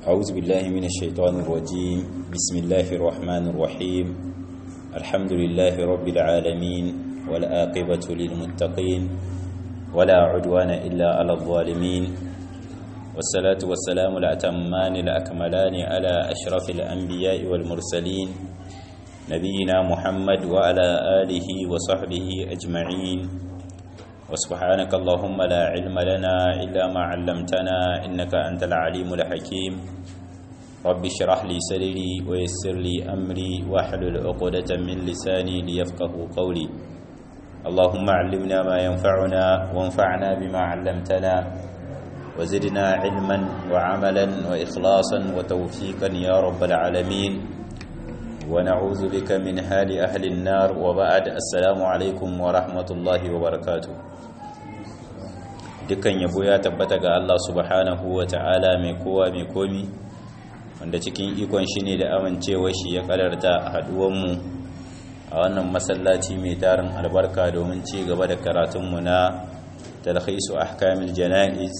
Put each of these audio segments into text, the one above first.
أعوذ بالله من الشيطان الرجيم بسم الله الرحمن الرحيم الحمد لله رب العالمين والآقبة للمتقين ولا عدوان إلا على الظالمين والصلاة والسلام الأتمان الأكملان على أشرف الأنبياء والمرسلين نبينا محمد وعلى آله وصحبه أجمعين وسبحانك اللهم لا علم لنا إلا ما علمتنا إنك أنت العليم الحكيم رب اشرح لي سرري ويسر لي أمري واحلل عقدة من لساني ليفقه قولي اللهم علمنا ما ينفعنا وانفعنا بما علمتنا وزدنا علما وعملا وإخلاصا وتوفيقا يا رب العالمين ونعوذ بك من حال أهل النار وبعد السلام عليكم ورحمة الله وبركاته dukkan yabo ya tabbata ga Allah subhanahu wa ta'ala mai kowa mai komi wanda cikin ikon shi ne da amincewa shi ya kadarta haduwanmu a wannan masallaci mai tarin albarka domin ci gaba da karatunmu na talhisu ahkamil jana'iz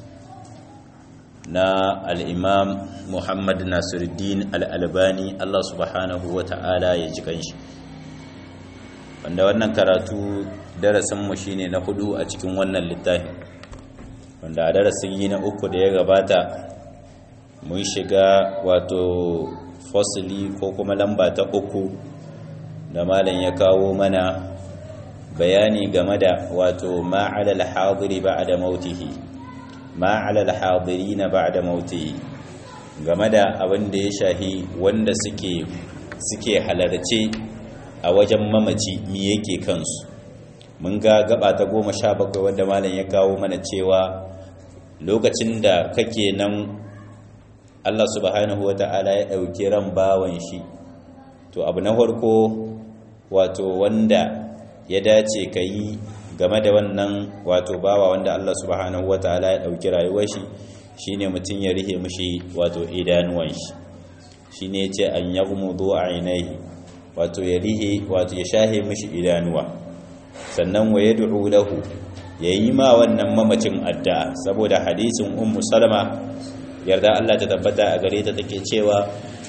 na al'imam muhammad nasiruddin al'albani Allah subhanahu wa ta'ala ya ji kanshi wanda wannan karatu darasinmu shi ne na hudu a cikin wannan littafin wanda a darasin yi na uku da ya gabata mun shiga wato fosili ko kuma lamba ta uku da malam ya kawo mana bayani game da wato ma'alal hadiri ba da mautihi ma'alal hadiri na ba da mautihi game da abin da ya shahi wanda suke suke halarce a wajen mamaci mi yake kansu mun ga gaba ta goma sha bakwai wadda malam ya kawo mana cewa lokacin da kake nan Allah subhanahu wa ta'ala ya ɗauki ran bawan shi to abu na farko wato wanda ya dace ka yi game da wannan wato bawa wanda Allah subhanahu wa ta'ala ya ɗauki rayuwar shi shine mutum ya rihe mushi wato idanuwan shi shine ya ce an yaghmudu ainihi wato ya rihe wato ya shahe mushi idanuwa sannan wa yad'u lahu yayi ma wannan mamacin addu'a saboda hadisin ummu salama yarda Allah ta tabbata a gare ta take cewa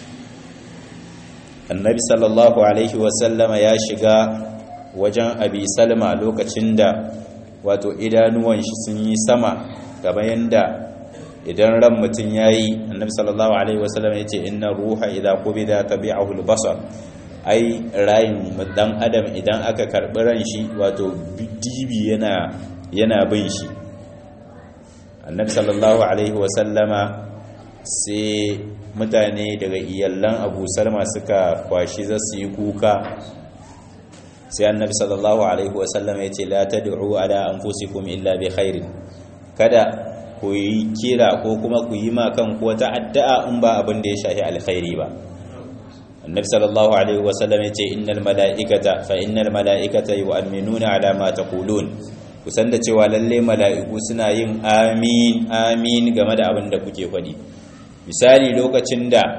annabi sallallahu alaihi wasallama ya shiga wajen abi salma lokacin da wato idanuwan shi sun yi sama gaba yanda idan ran mutum yayi annabi sallallahu alaihi wasallama yace inna ruha idza qubida tabi'ahu al-basar ai rayin dan adam idan aka karbi ran shi wato dibi yana yana bin shi annabi sallallahu alaihi wasallama sai mutane daga iyallan abu salma suka kwashi za su yi kuka sai annabi sallallahu alaihi wasallama ya ce la tad'u ala anfusikum illa bi khairin kada ku yi kira ko kuma ku yi ma kanku wata addu'a in ba abin da ya shafi alkhairi ba annabi sallallahu alaihi wasallam ya ce innal mala'ikata fa innal mala'ikata yu'minuna ala ma taqulun kusan da cewa lalle mala'iku suna yin amin amin game da abin da kuke faɗi misali lokacin da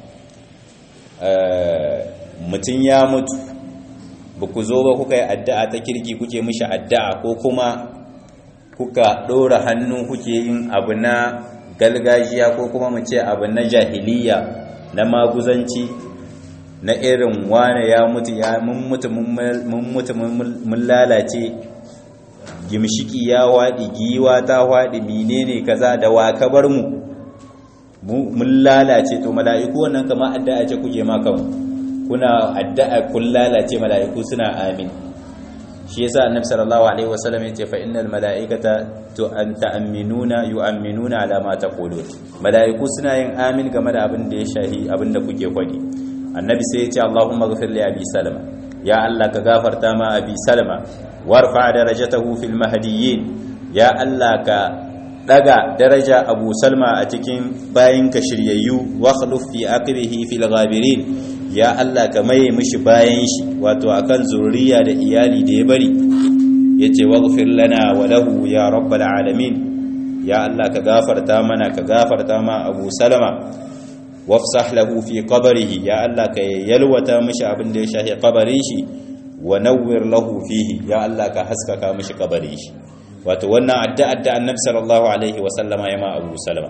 mutum ya mutu ba ku zo ba kuka yi addu'a ta kirki kuke mishi addu'a ko kuma kuka ɗora hannu kuke yin abu na galgajiya ko kuma mu ce abu na jahiliya na maguzanci na irin wane ya mutu ya mun mutu mun lalace gimshiki ya waɗi giwa ta waɗi menene kaza da wa ka bar mu mun lalace to mala'iku wannan kama addu'a ce kuke ma kanku kuna addu'a kun lalace mala'iku suna amin shi yasa annabi sallallahu alaihi wasallam yace fa innal mala'ikata tu'minuna yu'minuna ala ma taqulun mala'iku suna yin amin game da abin da ya shahi abin da kuke kwadi annabi sai yace allahumma ghfir li abi salama ya allah ka gafarta ma abi salama warfa darajatahu fil mahdiyyin ya allah ka daga daraja abu salma a cikin bayinka shiryayyu wa khluf fi aqibihi fil ghabirin ya Allah ka maye mishi bayan shi wato akan zuriya da iyali da ya bari yace waghfir lana wa lahu ya rabbal alamin ya Allah ka gafarta mana ka gafarta ma Abu Salama wafsah lahu fi qabrihi ya Allah ka yalwata mishi abin da ya shahi qabarin shi wa nawwir lahu fihi ya Allah ka haskaka mishi qabarin shi wato wannan addu'ar da Annabi sallallahu alaihi wa sallama ya ma Abu Salama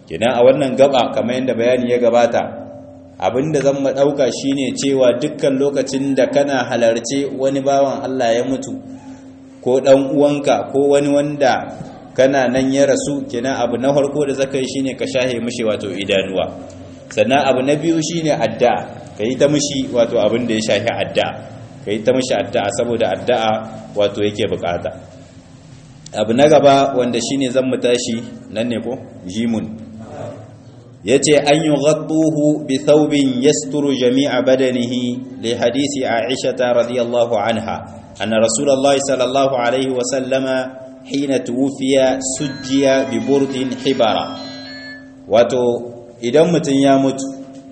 kenan a wannan gaba kamar yadda bayani ya gabata abinda zan mu dauka shine cewa dukkan lokacin da kana halarce wani bawan Allah ya mutu ko dan uwanka ko wani wanda kana nan ya rasu kenan abu na farko da zaka yi shine ka shahe mishi wato idanuwa sannan abu na biyu shine addu'a kai ta mishi wato abin da ya shahi addu'a kai ta mishi addu'a saboda addu'a wato yake bukata abu na gaba wanda shine zan mu tashi nan ne ko jimun yace an yughattuhu bi thawbin yasturu jami'a badanihi li hadisi Aisha radhiyallahu anha anna Rasulullah sallallahu alaihi wa sallama hina tuwfiya sujjiya bi burdin hibara wato idan mutun ya mutu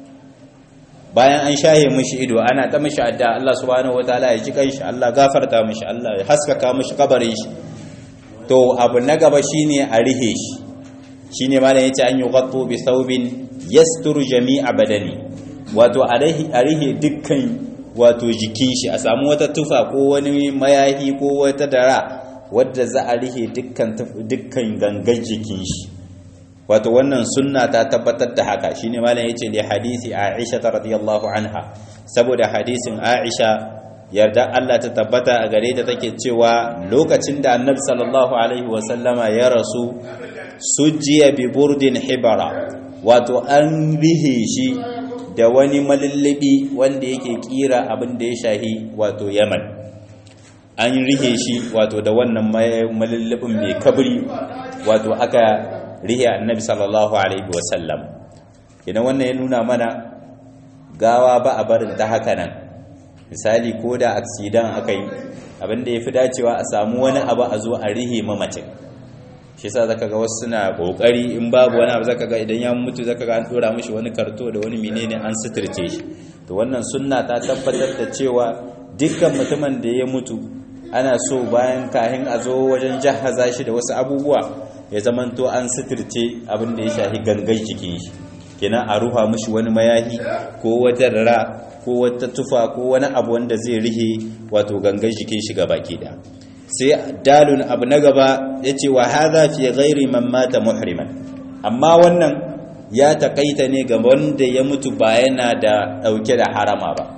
bayan an shahe mishi ido ana ta mishi adda Allah subhanahu wataala ya ji kanshi Allah gafarta mishi Allah ya haskaka mishi kabarin shi to abu na gaba shine a rihe shi shine malam yace an yughattu bi thawbin yasturu jami'a badani wato a rihe dukkan wato jikin shi a samu wata tufa ko wani mayahi ko wata dara wadda za a rihe dukkan dukkan gangan jikin shi wato wannan sunna ta tabbatar da haka shine malam yace li hadisi Aisha radhiyallahu anha saboda hadisin Aisha yarda Allah ta tabbata a gare ta take cewa lokacin da Annabi sallallahu alaihi wasallama ya rasu sujiya bi burdin hibara wato an rihe shi da wani malullubi wanda yake kira abin da ya shahi wato Yaman an rihe shi wato da wannan malullubin mai kabri wato aka rihe Annabi sallallahu alaihi wasallam idan wannan ya nuna mana gawa ba a barin ta haka nan misali ko da aksidan aka yi abinda ya fi dacewa a samu wani abu a zo a rihe mamacin shi sa zaka ga wasu suna kokari in babu wani abu zaka ga idan ya mutu zaka ga an dora mishi wani karto da wani menene an suturce shi to wannan sunna ta tabbatar da cewa dukkan mutumin da ya mutu ana so bayan kahin a zo wajen jahaza shi da wasu abubuwa ya zamanto an suturce abin da ya shafi gangan jikin shi kenan a ruha mishi wani mayahi ko wata rara ko wata tufa ko wani abu wanda zai rihe wato gangan jikin shi baki da sai dalun abu na gaba yace wa hadha fi ghairi man mata muhriman amma wannan ya takaita ne ga wanda ya mutu ba yana da dauke da harama ba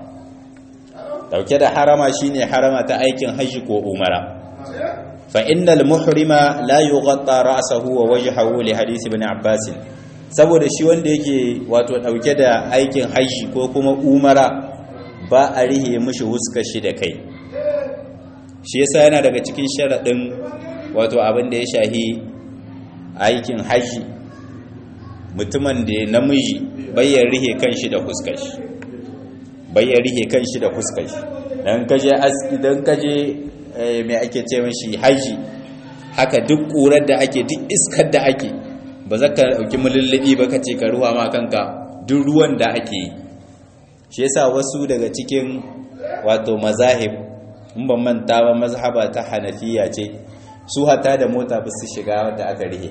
dauke da harama shine harama ta aikin haji ko umara fa innal muhrima la yughatta ra'sahu wa wajhahu li hadith ibn abbas saboda shi wanda yake wato dauke da aikin haji ko kuma umara ba a rihe mishi huskar shi da kai shi yasa yana daga cikin sharadin wato abin da ya shahi aikin haji mutumin da namiji bayyar rihe kanshi da huskar shi bayyar rihe kanshi da huskar shi dan kaje dan kaje mai ake ce mashi haji haka duk ƙurar da ake duk iskar da ake ba za ka ɗauki mulullubi ba ka ce ka ruwa ma kanka duk ruwan da ake yi shi yasa wasu daga cikin wato mazahib in ban manta ba mazhaba ta hanafiya ce su hata da mota ba su shiga wadda aka rihe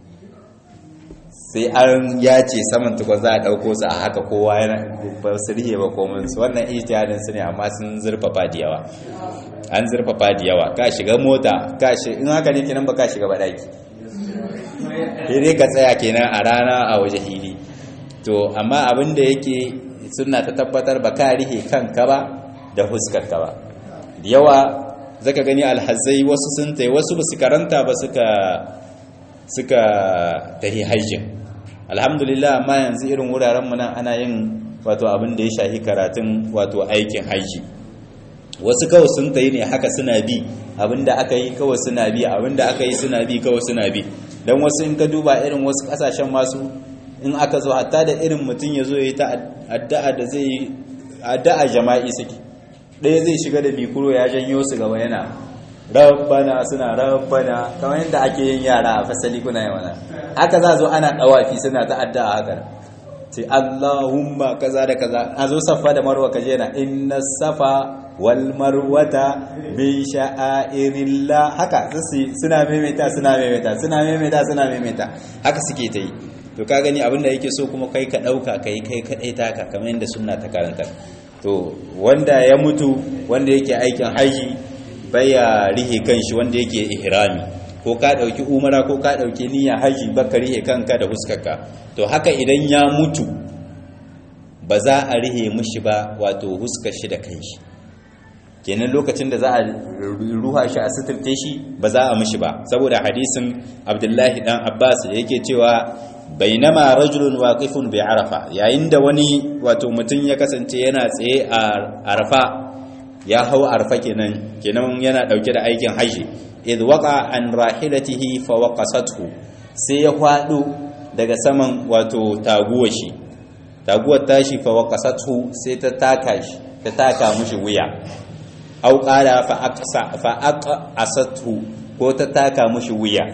sai an yace saman tukwa za a ɗauko su a haka kowa yana ba su rihe ba komin su wannan ijtihadin su ne amma sun zurfafa da yawa an zurfafa da yawa ka shiga mota ka shi in haka ne kenan ba ka shiga ba daki dai ka tsaya kenan a rana a waje hili to amma abin da yake suna ta tabbatar ba ka rihe kanka ba da huskar ka ba da yawa zaka gani alhazai wasu sun tai wasu ba su karanta ba suka suka tahi hajjin alhamdulillah amma yanzu irin wuraren mu nan ana yin wato abin da ya shahi karatun wato aikin hajji wasu kawai sun tayi ne haka suna bi abinda aka yi kawai suna bi abinda aka yi suna bi kawai suna bi don wasu in ka duba irin wasu kasashen masu in aka zo hatta da irin mutum ya zo ya yi ta addu'a da zai yi addu'a jama'i suke ɗaya zai shiga da mikuro ya janyo su gaba yana rabbana suna rabbana kamar yadda ake yin yara a fasali kuna yi mana haka za zo ana ɗawafi suna ta addu'a haka ce Allahumma kaza da kaza a zo safa da marwa kaje na inna safa wal marwata min sha'airillah haka suna maimaita suna maimaita suna maimaita suna maimaita haka suke ta yi to ka gani abinda yake so kuma kai ka dauka kai kai kadai taka kamar yadda sunna ta karanta to wanda ya mutu wanda yake aikin haji baya rihe kanshi wanda yake ihrami ko ka ɗauki umara ko ka ɗauki niyya haji baka rihe kanka da huskarka to haka idan ya mutu ba za a rihe mishi ba wato huskar shi da kanshi kenan lokacin da za a ruha shi a suturce shi ba za a mishi ba saboda hadisin abdullahi dan abbas da yake cewa bainama rajulun waqifun bi arafa yayin da wani wato mutum ya kasance yana tsaye a arafa ya hau arafa kenan kenan yana dauke da aikin haji id waqa an rahilatihi fa waqasathu sai ya kwado daga saman wato taguwar shi taguwar tashi fa waqasathu sai ta taka shi ta taka mishi wuya au qala fa aqsa fa aqasathu ko ta taka mishi wuya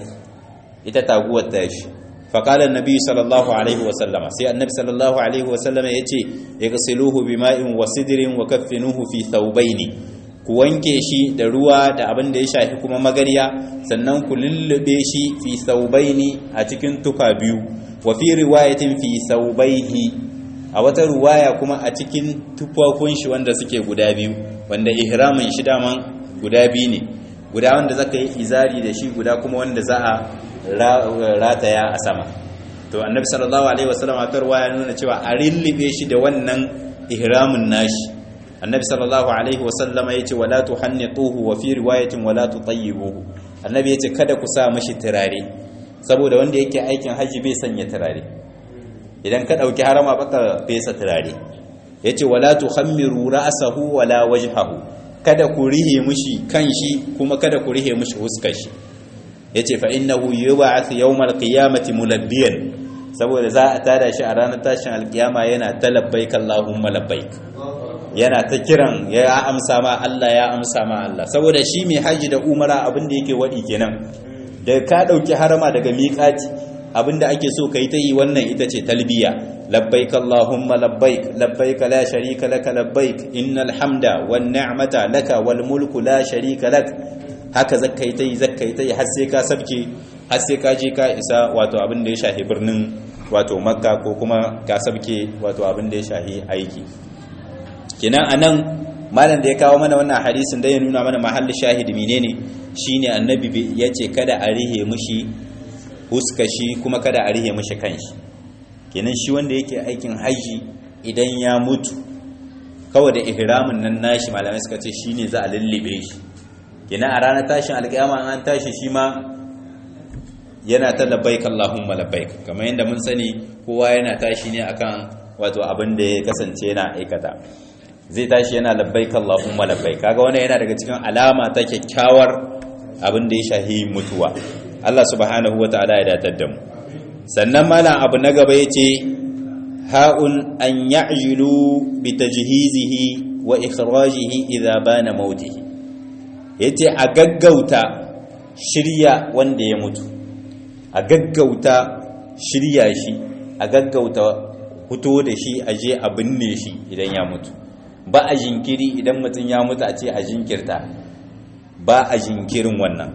ita taguwar tashi فقال النبي صلى الله عليه وسلم سي النبي صلى الله عليه وسلم يتي اغسلوه بماء وسدر وكفنوه في ثوبين ku wanke shi da ruwa da abin da ya shafi kuma magariya sannan ku lullube shi fi thawbaini a cikin tufa biyu wa fi riwayatin fi thawbaihi a wata riwaya kuma a cikin tufafun shi wanda suke guda biyu wanda ihramin shi daman guda biyu ne guda wanda zaka yi izari da shi guda kuma wanda za a rataya a sama to annabi sallallahu alaihi wasallam a tarwa ya nuna cewa a rillibe shi da wannan ihramin nashi annabi sallallahu alaihi wasallam ya ce wala tuhannituhu wa fi riwayatin wala tutayyibuhu annabi ya ce kada ku sa mashi turare saboda wanda yake aikin haji bai sanya turare idan ka dauki harama baka fesa turare yace wala tuhammiru ra'sahu wala wajhahu kada ku rihe mushi kanshi kuma kada ku rihe mushi huskar shi yace fa innahu yub'ath yawmal qiyamati mulabbiyan saboda za a tada shi a ranar tashin alkiyama yana ta labbaik allahumma labbaik yana ta kiran ya amsa ma Allah ya amsa ma Allah saboda shi mai haji da umara abin da yake wadi kenan da ka dauki harama daga miqati abinda ake so kai ta yi wannan ita ce talbiya labbaik allahumma labbaik labbaik la sharika laka labbaik innal hamda wan ni'mata laka wal mulku la sharika lak haka zakkai ta yi zakkai ta yi har sai ka sabke har sai ka je ka isa wato abin da ya shafi birnin wato makka ko kuma ka sabke wato abin da ya shafi aiki kenan anan malam da ya kawo mana wannan hadisin da ya nuna mana mahallin shahidi menene shine annabi yace kada a rihe mushi huska shi kuma kada a rihe mashi kanshi kenan shi wanda yake aikin haji idan ya mutu kawai da ihramin nan nashi malamai suka ce shine za a lullube shi kenan a ranar tashin alƙiyama an tashi shi ma yana ta labbaik Allahumma labbaik kamar yadda mun sani kowa yana tashi ne akan wato abin da ya kasance yana aikata zai tashi yana labbaik Allahumma labbaik kaga wannan yana daga cikin alama ta kyakkyawar abin da ya shahi mutuwa Allah subhanahu wa ta'ala ya datar da mu sannan malam abu na gaba yace ha'un an ya'jilu bi tajhizihi wa ikhrajihi idza bana mautihi yace a gaggauta shirya wanda ya mutu a gaggauta shirya shi a gaggauta fito da shi a je a binne shi idan ya mutu ba a jinkiri idan mutum ya mutu a ce a jinkirta ba a jinkirin wannan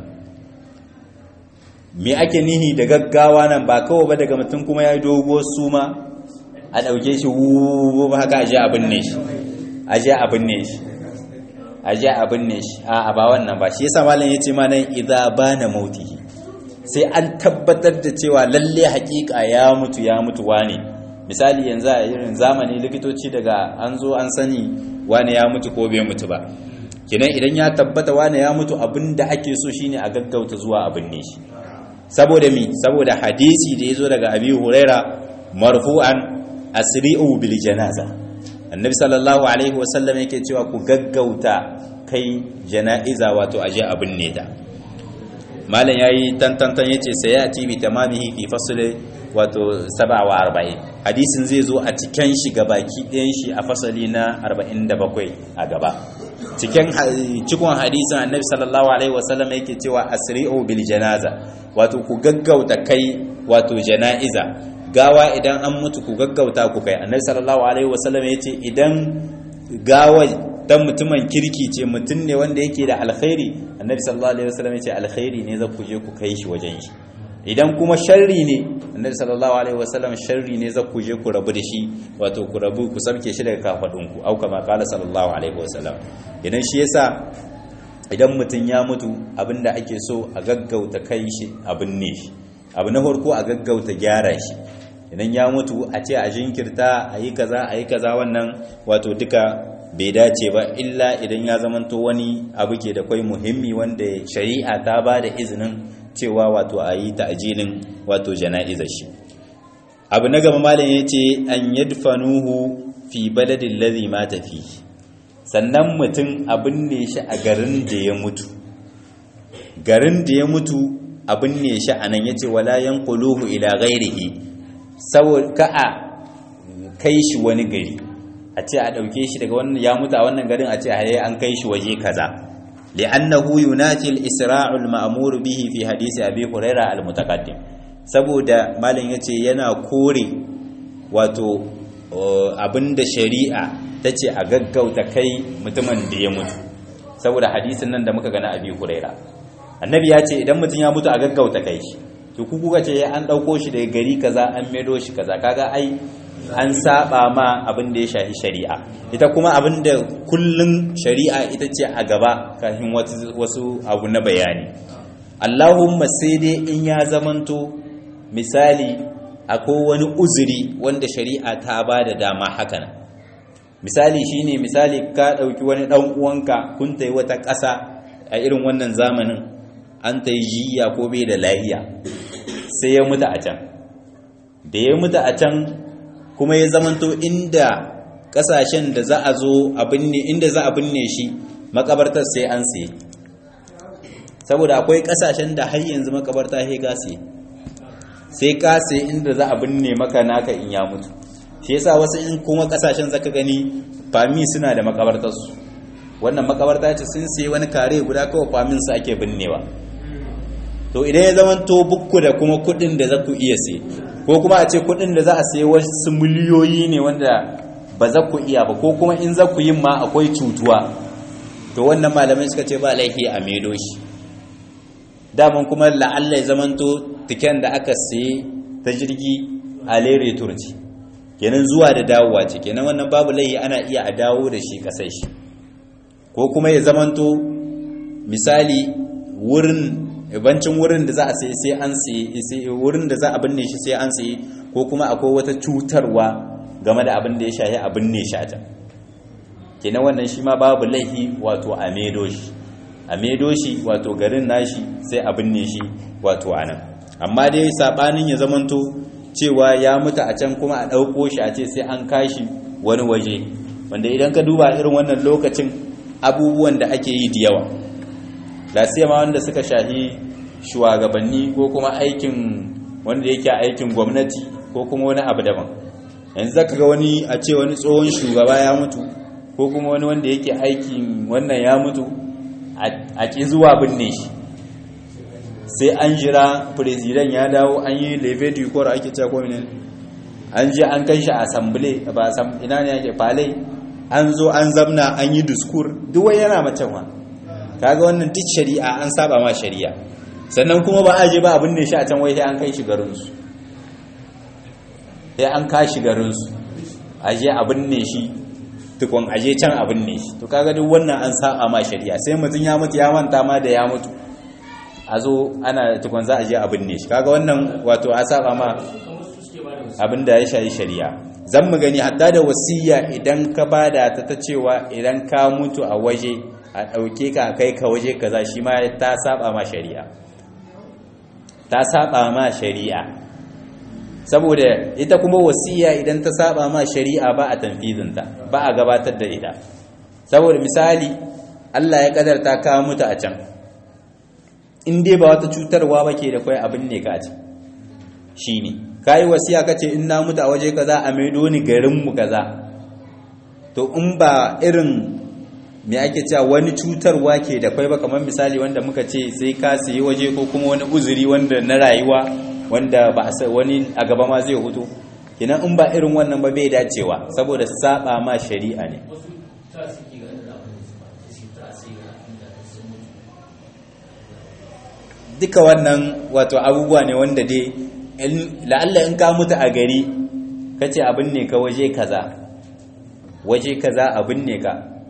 me ake nihi da gaggawa nan ba kawai ba daga mutum kuma ya yi doguwar suma a ɗauke shi wuuu haka aje abin ne shi aje abin ne shi aje abin ne shi a ba wannan ba shi yasa malam yace ma nan idza bana mautihi sai an tabbatar da cewa lalle hakika ya mutu ya mutu wane misali yanzu a irin zamani likitoci daga an zo an sani wane ya mutu ko bai mutu ba kenan idan ya tabbata wane ya mutu abin da ake so shine a gaggauta zuwa abin ne shi saboda mi saboda hadisi da ya zo daga abi huraira marfu'an asri'u bil janaza annabi sallallahu alaihi wasallam yake cewa ku gaggauta kai jana'iza wato aje abin ne da malam yayi tantantan yace sayati bi tamamihi fi fasl wato 47 hadisin zai zo a cikin shi baki ɗayan shi a fasali na 47 a gaba cikin cikon hadisin annabi sallallahu alaihi wasallam yake cewa asri'u bil janaza wato ku gaggauta kai wato jana'iza gawa idan an mutu ku gaggauta ku kai annabi sallallahu alaihi wasallam yace idan gawa dan mutumin kirki ce mutum ne wanda yake da alkhairi annabi sallallahu alaihi wasallam yace alkhairi ne za ku je ku kai shi wajen shi idan kuma sharri ne annabi sallallahu alaihi wasallam sharri ne za ku je ku rabu da shi wato ku rabu ku sabke shi daga kafadun ku au kama qala sallallahu alaihi wasallam idan shi yasa idan mutum ya mutu abinda ake so a gaggauta kai shi abin ne shi abu na farko a gaggauta gyara shi idan ya mutu a ce a jinkirta a yi kaza a yi kaza wannan wato duka bai dace ba illa idan ya zamanto wani abu ke da kwai muhimmi wanda shari'a ta ba da izinin cewa wato a yi ta'ajilin wato jana'izar shi abu na gaba malam ya ce an yadfanuhu fi baladin ladhi mata fi sannan mutum abin ne shi a garin da ya mutu garin da ya mutu abin ne shi a nan ya ce wala yanquluhu ila ghairihi saboda ka a kai shi wani gari a ce a ɗauke shi daga wannan ya mutu a wannan garin a ce haye an kai shi waje kaza li'annahu yunafi al-isra'u al-ma'mur bihi fi hadisi abi huraira al-mutaqaddim saboda malam yace yana kore wato abinda shari'a tace a gaggauta kai mutumin da ya mutu saboda hadisin nan da muka gana abi huraira annabi ya ce idan mutum ya mutu a gaggauta kai shi to ku kuka ce an ɗauko shi daga gari kaza an medo shi kaza kaga ai an saba ma abin da ya shafi shari'a ita kuma abin da kullum shari'a ita ce a gaba kafin wasu abu na bayani allahumma sai dai in ya zamanto misali akwai wani uzuri wanda shari'a ta ba da dama haka nan misali shine misali ka ɗauki wani ɗan uwanka kun ta yi wata ƙasa a irin wannan zamanin an ta yi jiya ko bai da lahiya sai ya mutu a can da ya mutu a can kuma ya zamanto inda kasashen da za a zo a binne inda za a binne shi makabartar sai an siye saboda akwai kasashen da har yanzu makabarta sai ka siye sai ka siye inda za a binne maka naka in ya mutu shi yasa wasu in kuma kasashen zaka gani fami suna da makabartarsu wannan makabarta ce sun siye wani kare guda kawai famin su ake binnewa to idan ya zamanto bukku da kuma kudin da za ku iya siye ko kuma a ce kudin da za a sayi wasu miliyoyi ne wanda ba za ku iya ba ko kuma in za ku yin ma akwai cutuwa to wannan malamai suka ce ba laifi a medo shi daman kuma la'alla ya zamanto tiken da aka sayi ta jirgi a lere turci kenan zuwa da dawowa ce kenan wannan babu laifi ana iya a dawo da shi kasai shi ko kuma ya zamanto misali wurin bancin wurin da za a sai sai an sai wurin da za a binne shi sai an sai ko kuma akwai wata cutarwa game da abin da ya shahi a binne shi a can kenan wannan shi ma babu laihi wato a medo shi a medo shi wato garin nashi sai a binne shi wato a nan amma dai sabanin ya zamanto cewa ya mutu a can kuma a ɗauko shi a ce sai an kashi wani waje wanda idan ka duba irin wannan lokacin abubuwan da ake yi da yawa lasiyama wanda suka shahi shugabanni ko kuma aikin wanda yake aikin gwamnati ko kuma wani abu daban yanzu zaka ga wani a ce wani tsohon shugaba ya mutu ko kuma wani wanda yake aikin wannan ya mutu a ƙi zuwa binne shi sai an jira firizidan ya dawo an yi leve du corps ake cewa ko ne an je an kai shi assembly ba ina ne yake falai an zo an zamna an yi diskur duk wai yana macen wa kaga wannan duk shari'a an saba ma shari'a sannan kuma ba a je ba abin ne shi a can wai sai an kai shi garinsu sai an kashi garinsu a je abin ne shi tukun aje can abin ne shi to kaga duk wannan an saba ma shari'a sai mutum ya mutu ya manta ma da ya mutu a zo ana tukun za a je abin ne shi kaga wannan wato a saba ma abin da ya shayi shari'a zan mu gani hatta da wasiya idan ka bada ta ta cewa idan ka mutu a waje a ɗauke ka kai ka waje kaza shi ma ta saba ma shari'a ta saba ma shari'a saboda ita kuma wasiya idan ta saba ma shari'a ba a tanfizinta ba a gabatar da ita saboda misali Allah ya kadarta ka mutu a can in dai ba wata cutarwa ba ke da kwai abin ne ka a can shi ne ka yi wasiya ka ce in na mutu a waje kaza a maido ni garinmu kaza to in ba irin me ake cewa wani cutarwa ke da kwai ba kamar misali wanda muka ce sai ka sayi waje ko kuma wani uzuri wanda na rayuwa wanda ba a wani a gaba ma zai hutu kinan in ba irin wannan ba bai dacewa saboda saba ma shari'a ne duka wannan wato abubuwa ne wanda dai la'alla in ka mutu a gari kace abin ne ka waje kaza waje kaza abin ne ka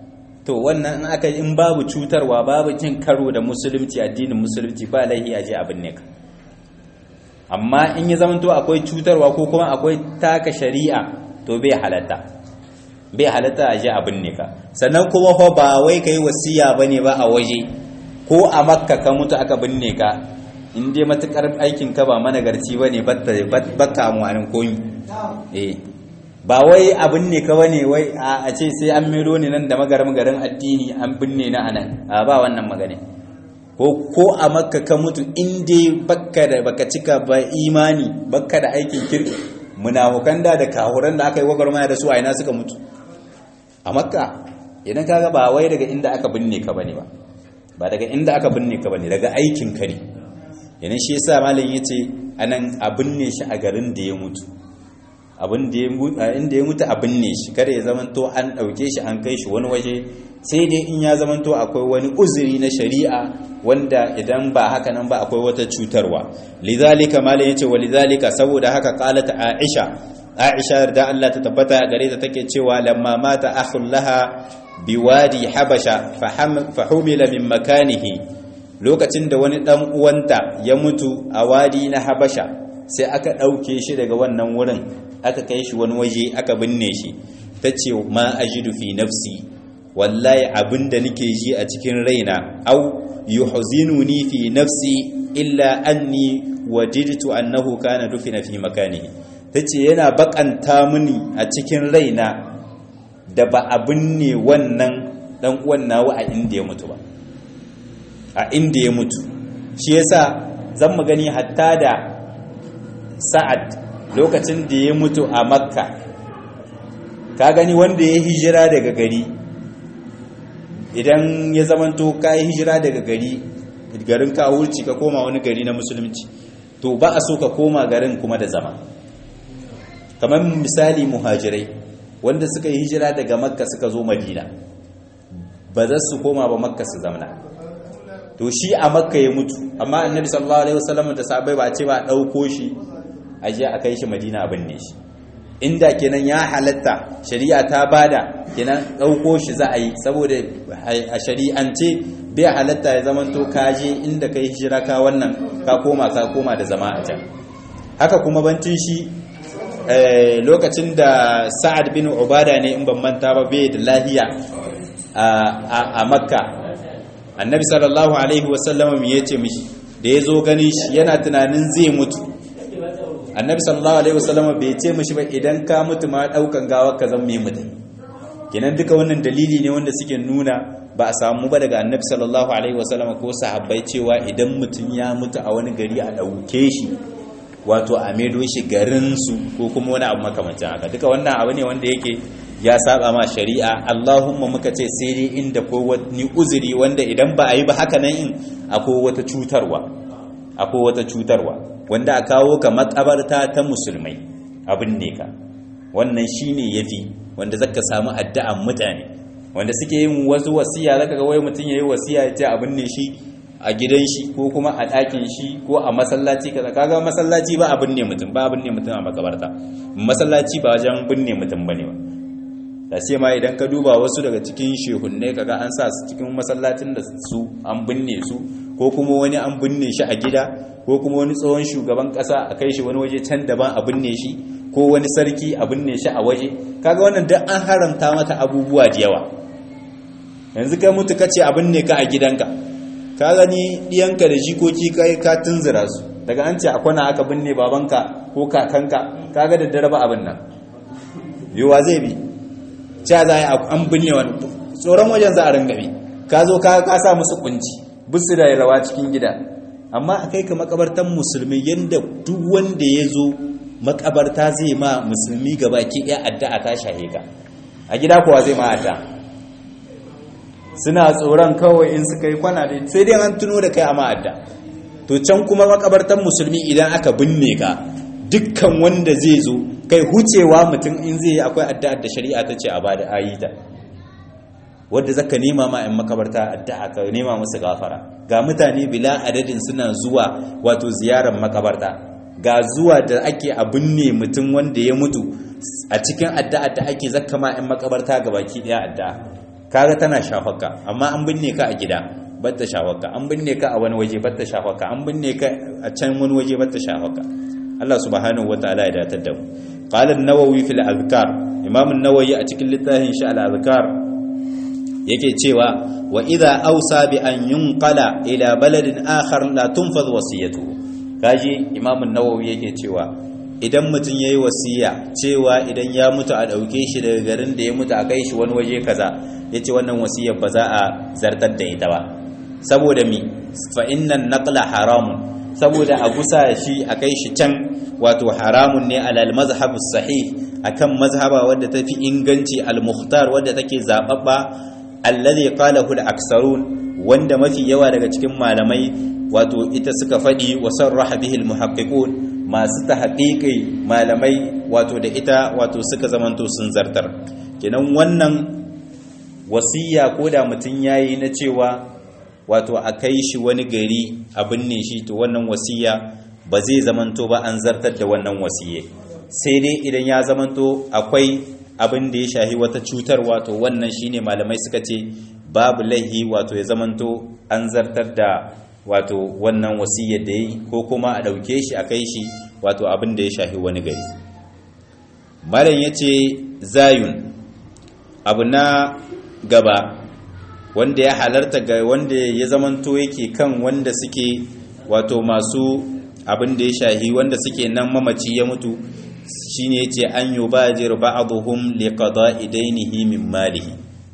to wannan in aka in babu cutarwa babu cin karo da musulunci addinin musulunci ba laihi a je abin ne ka amma in ya zamanto akwai cutarwa ko kuma akwai taka shari'a to bai halatta bai halatta a je abin ne ka sannan kuma fa ba wai kai wasiya bane ba a waje ko a makka ka mutu aka binne ka in dai matukar aikin ka ba managarci bane bakka mu anan koyi eh ba wai abin ne ka bane wai a ce sai an mero ne nan da magaram garin addini an binne na anan a ba wannan magana ko ko a makka ka mutu in dai bakka da baka cika ba imani bakka da aikin kirki munafukan da da kahuran da aka yi gwagwarmaya da su a ina suka mutu a makka idan kaga ba wai daga inda aka binne ka bane ba ba daga inda aka binne ka bane daga aikin ka ne yana shi yasa malam yace anan a binne shi a garin da ya mutu abin da ya mutu inda ya mutu a binne shi kada ya zamanto an dauke shi an kai shi wani waje sai dai in ya zamanto akwai wani uzuri na shari'a wanda idan ba haka nan ba akwai wata cutarwa lidhalika malam yace wa lidhalika saboda haka qalat aisha aisha da Allah ta tabbata gare ta take cewa lamma mata akhul laha biwadi habasha fahumila min makanihi lokacin da wani dan uwanta ya mutu a wadi na habasha sai aka dauke shi daga wannan wurin aka kai shi wani waje aka binne shi tace ma ajidu fi nafsi wallahi abinda nake ji a cikin raina au yuhzinuni fi nafsi illa anni wajidtu annahu kana dufina fi makanihi tace yana bakanta mini a cikin raina da ba abin ne wannan dan uwan nawa a inda ya mutu ba a inda ya mutu shi yasa zan mu gani hatta da sa'ad lokacin da ya mutu a makka ka gani wanda ya hijira daga gari idan ya zamanto ka yi hijira daga gari garin ka wurci ka koma wani gari na musulunci to ba a so ka koma garin kuma da zama kamar misali muhajirai wanda suka yi hijira daga makka suka zo madina ba za su koma ba makka su zamana to shi a makka ya mutu amma annabi sallallahu alaihi wasallam da sahabbai ba ce ba dauko shi a je a kai shi madina a binne shi inda kenan ya halatta shari'a ta bada kenan dauko shi za a yi saboda a shari'ance bai halatta ya zamanto ka je inda kai hijira ka wannan ka koma ka koma da zama a can haka kuma bancin shi lokacin da sa'ad bin ubada ne in ban manta ba bai da lahiya a makka annabi sallallahu alaihi wasallam ya ce mishi da ya zo ganin shi yana tunanin zai mutu annabi sallallahu alaihi wasallam bai ce mishi ba idan ka mutu ma daukan gawa ka zan mai mutu kenan duka wannan dalili ne wanda suke nuna ba a samu ba daga annabi sallallahu alaihi wasallam ko sahabbai cewa idan mutum ya mutu a wani gari a dauke shi wato a maido shi garinsu ko kuma wani abu makamancin haka duka wannan abu ne wanda yake ya saba ma shari'a Allahumma muka ce sai dai inda ko wani uzuri wanda idan ba a yi ba haka nan in akwai wata cutarwa akwai wata cutarwa wanda a kawo ka makabarta ta musulmai abin ne ka wannan shine yafi wanda zaka samu addu'an mutane wanda suke yin wasu wasiya zaka ga wai mutum yayi wasiya ya ce abin ne shi a gidan shi ko kuma a ɗakin shi ko a masallaci kaza kaga masallaci ba abin ne mutum ba abin ne mutum a makabarta masallaci ba wajen binne mutum bane ba da ce ma idan ka duba wasu daga cikin shehunne kaga an sa su cikin masallacin da su an binne su ko kuma wani an binne shi a gida ko kuma wani tsohon shugaban kasa a kai shi wani waje can daban a binne shi ko wani sarki a binne shi a waje kaga wannan duk an haramta mata abubuwa da yawa yanzu kai mutu kace a binne ka a gidanka ka gani diyanka da jikoki kai ka tunzura su daga an ce akwana aka binne babanka ko kakanka kaga da dare ba abin nan yiwa zai bi cha za a an binne wani tsoron wajen za a ringa bi ka zo ka sa musu kunci bisu da rawa cikin gida amma a kai ka makabartan musulmi yadda duk wanda ya zo makabarta zai ma musulmi gaba ki ɗaya addu'a ta shahe ka a gida kuwa zai ma addu'a suna tsoron kawai in suka yi kwana da sai dai an tuno da kai a ma'adda to can kuma makabartan musulmi idan aka binne ka dukkan wanda zai zo kai hucewa mutum in zai yi akwai addu'ar da shari'a ta ce a ba da ayita wadda zaka nema ma in makabarta addu'a ka nema musu gafara ga mutane bila adadin suna zuwa wato ziyarar makabarta ga zuwa da ake a binne mutum wanda ya mutu a cikin addu'a da ake zakka ma in makabarta gabaki daya addu'a kaga tana shafaka amma an binne ka a gida batta shafaka an binne ka a wani waje batta shafaka an binne ka a can wani waje batta shafaka Allah subhanahu wataala ya datar da mu qala an-nawawi fil azkar imam an-nawawi a cikin littafin shi al-azkar yake cewa wa idha awsa bi an yunqala ila baladin akhar la tunfadh wasiyatuhu kaji imam an-nawawi yake cewa idan mutum yayi wasiya cewa idan ya mutu a dauke shi daga garin da ya mutu a kai shi wani waje kaza yace wannan wasiyar ba za a zartar da ita ba saboda mi fa innan naqla haramun saboda a gusa shi a kai shi can wato haramun ne alal mazhabu sahih akan mazhaba wadda tafi inganci al-mukhtar wadda take zababba alladhi qalahu al-aksarun wanda mafi yawa daga cikin malamai wato ita suka fadi wa sarraha bihi al-muhaqqiqun masu tahqiqi malamai wato da ita wato suka zamanto sun zartar kenan wannan wasiya ko da mutun yayi na cewa wato a kai shi wani gari a binne shi to wannan wasiya ba zai zamanto ba an zartar da wannan wasiye sai dai idan ya zamanto akwai abin da ya shahi wata cutar wato wannan shine malamai suka ce babu laihi wato ya zamanto an zartar da wato wannan wasiyar da yi ko kuma a ɗauke shi a kai shi wato abin da ya shahi wani gari malam ya ce zayun abu na gaba wanda ya halarta ga wanda ya zamanto yake kan wanda suke wato masu abin da ya shahi wanda suke nan mamaci ya mutu shine yace an yubajir ba'dhum liqada'i dainihi min malihi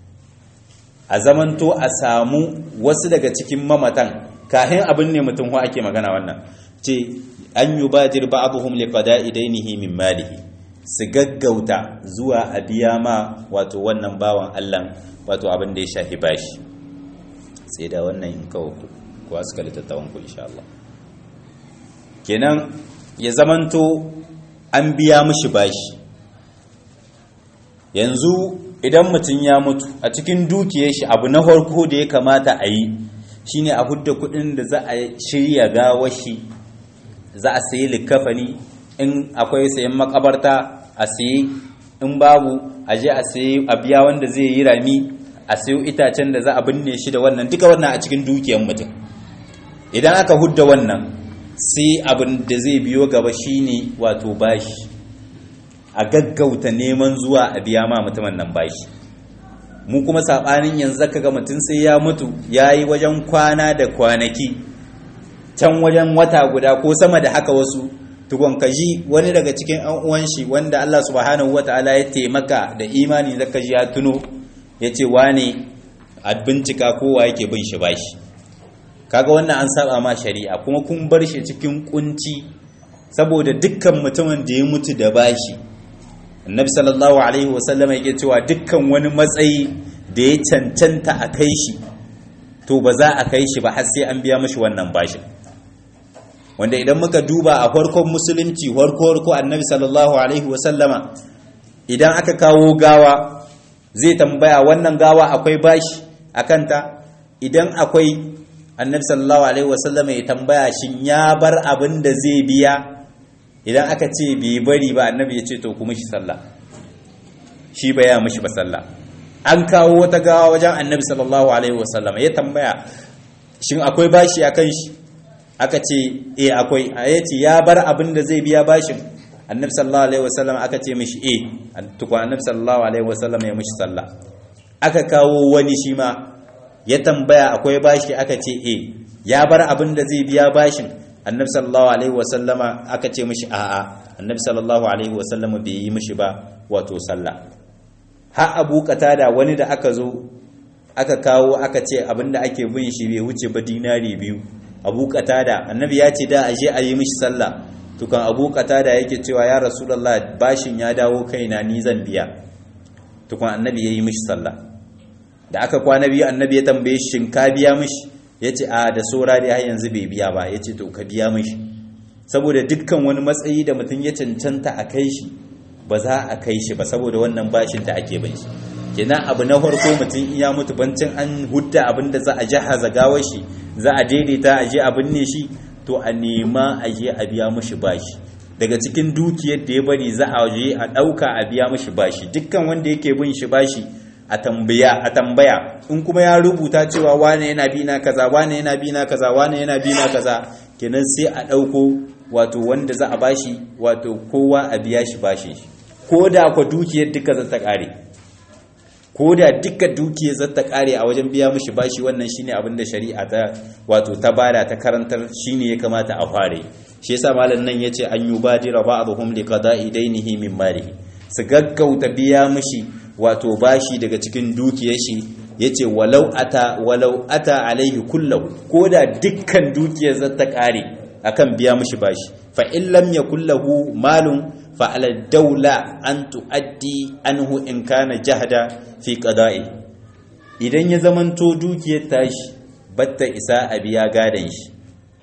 a zamanto a samu wasu daga cikin mamatan kahin abin ne mutum ho ake magana wannan ce an yubajir ba'dhum liqada'i dainihi min malihi su gaggauta zuwa a biya ma wato wannan bawan Allah wato abin da ya shafi bashi sai da wannan in kawo ku suka littattafan ku insha Allah kenan ya zamanto an biya mishi bashi yanzu idan mutum ya mutu a cikin dukiyar shi abu na farko da ya kamata a yi shine a hudda kudin da za a shirya gawar shi za a sayi likafani in akwai sayan makabarta a sayi in babu a je a sayi a biya wanda zai yi rami a sayo itacen da za a binne shi da wannan duka wannan a cikin dukiyar mutum idan aka hudda wannan sai abin da zai biyo gaba shine wato bashi a gaggauta neman zuwa a biya ma mutumin nan bashi mu kuma sabanin yanzu kaga mutum sai ya mutu yayi wajen kwana da kwanaki can wajen wata guda ko sama da haka wasu tukon kaji wani daga cikin an uwan shi wanda Allah subhanahu wataala ya taimaka da imani zaka ji ya tuno yace wane a bincika kowa yake bin shi bashi kaga wannan an saba ma shari'a kuma kun bar shi cikin kunci saboda dukkan mutumin da ya mutu da bashi annabi sallallahu alaihi wasallam yake cewa dukkan wani matsayi da ya cancanta a kai shi to ba za a kai shi ba har sai an biya mashi wannan bashin wanda idan muka duba a farkon musulunci farko farko annabi sallallahu alaihi wasallama idan aka kawo gawa zai tambaya wannan gawa akwai bashi akanta idan akwai annabi sallallahu alaihi wasallam ya tambaya shin ya bar abin da zai biya idan aka ce bai bari ba annabi ya ce to kuma shi sallah shi ba ya mishi ba sallah an kawo wata gawa wajen annabi sallallahu alaihi wasallam ya tambaya shin akwai bashi akan shi aka ce eh akwai ya ce ya bar abin da zai biya bashin annabi sallallahu alaihi wasallam aka ce mishi eh tukwa annabi sallallahu alaihi wasallam ya mishi sallah aka kawo wani shi ma ya tambaya akwai bashi aka ce e ya bar abin da zai biya bashin annabi sallallahu alaihi wasallama aka ce mishi a'a annabi sallallahu alaihi wasallama bai yi mishi ba wato sallah ha abu da wani da aka zo aka kawo aka ce abin da ake bin shi bai wuce ba dinari biyu abu da annabi ya ce da aje a yi mishi sallah tukan abu da yake cewa ya rasulullah bashin ya dawo kaina ni zan biya tukan annabi ya yi mishi sallah da aka kwana biyu annabi ya tambaye shi shin ka biya mishi ya ce a da saura dai har yanzu bai biya ba ya ce to ka biya mishi saboda dukkan wani matsayi da mutum ya cancanta a kai shi ba za a kai shi ba saboda wannan bashin da ake bin shi kenan abu na farko mutum iya mutu bancin an hudda abin da za a jahaza gawar shi za a daidaita a je a binne shi to a nema a je a biya mishi bashi daga cikin dukiyar da ya bari za a je a ɗauka a biya mishi bashi dukkan wanda yake bin shi bashi a tambaya a tambaya in kuma ya rubuta cewa wane yana bi na kaza wane yana bi na kaza wane yana bi na kaza kenan sai a dauko wato wanda za a bashi wato kowa a biya shi bashi ko da kwa dukiyar duka za ta kare ko da duka dukiyar za ta kare a wajen biya mishi bashi wannan shine abin da shari'a ta wato ta bada ta karantar shine ya kamata a fare shi yasa malam nan yace an yubadira ba'dhum liqada'i dainihi min malihi su gaggauta biya mishi wato bashi daga cikin dukiyar shi yace walau ata walau ata alaihi kullahu koda dukkan dukiyar za ta kare akan biya mishi bashi fa in lam yakul lahu malun fa ala dawla an tuaddi anhu in kana jahda fi qada'i idan ya zamanto dukiyar tashi batta isa a biya gadan shi